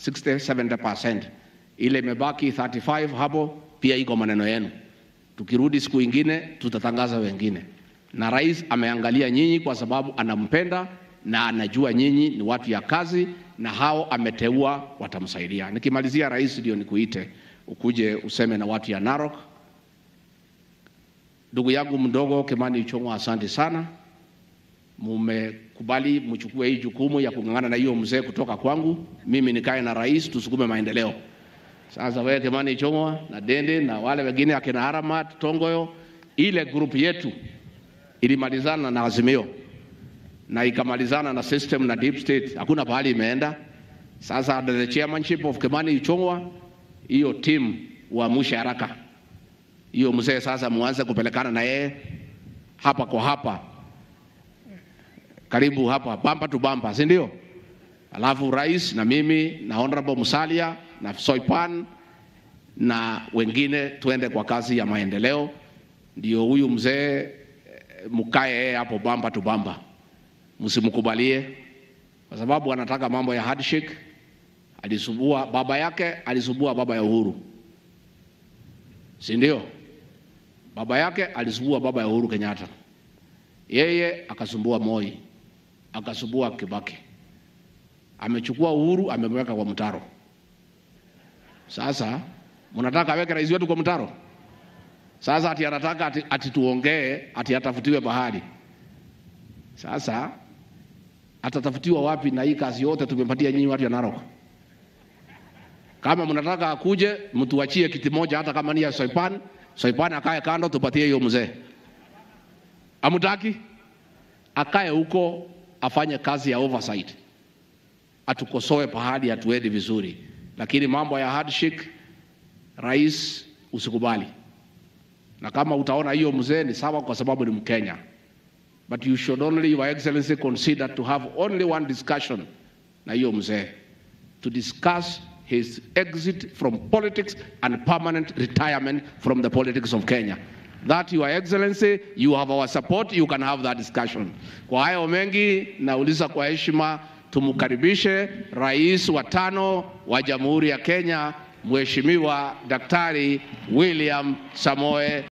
60 70%. Ile imebaki 35 hapo pia iko maneno yenu. Tukirudi siku ingine tutatangaza wengine, na rais ameangalia nyinyi kwa sababu anampenda na anajua nyinyi ni watu ya kazi, na hao ameteua watamsaidia. Nikimalizia rais, ndio nikuite ukuje useme na watu ya Narok. Ndugu yangu mdogo Kimani Ichung'wa, asante sana, mumekubali mchukue hii jukumu ya kung'ang'ana na hiyo mzee kutoka kwangu, mimi nikae na rais tusukume maendeleo. Sasa wewe Kimani Ichung'wa na Dende na wale wengine akina Haramat Tongoyo, ile group yetu ilimalizana na Azimio na ikamalizana na system na deep state, hakuna pahali imeenda. Sasa under the chairmanship of Kimani Ichung'wa, hiyo team uamshe haraka hiyo mzee sasa, muanze kupelekana na yeye hapa kwa hapa, karibu hapa, bamba tu bamba, si ndio? Alafu rais na mimi na honorable Musalia na Soipan na wengine tuende kwa kazi ya maendeleo, ndio huyu mzee eh, mkae yeye hapo bamba tu bamba, msimkubalie kwa sababu anataka mambo ya handshake. Alisubua baba yake, alisubua baba ya Uhuru, si ndio? Baba yake alisumbua baba ya Uhuru Kenyatta, yeye akasumbua Moi, akasumbua Kibaki, amechukua Uhuru amemweka kwa mtaro. Sasa mnataka aweke rais wetu kwa mtaro? Sasa ati anataka ati, ati tuongee ati atafutiwe bahari. Sasa atatafutiwa wapi? Na hii kazi yote tumepatia nyinyi watu ya Narok. Kama mnataka akuje, mtuachie kiti moja, hata kama ni ya Soipan. Soipan akae kando, tupatie hiyo mzee. Amutaki akae huko, afanye kazi ya oversight, atukosoe pahali hatuendi vizuri, lakini mambo ya handshake, rais, usikubali. Na kama utaona hiyo mzee ni sawa, kwa sababu ni Mkenya, but you should only, your excellency, consider to have only one discussion na hiyo mzee to discuss his exit from politics and permanent retirement from the politics of Kenya. That your excellency, you have our support, you can have that discussion. Kwa hayo mengi nauliza kwa heshima tumkaribishe rais wa tano wa Jamhuri ya Kenya Mheshimiwa Daktari William Samoe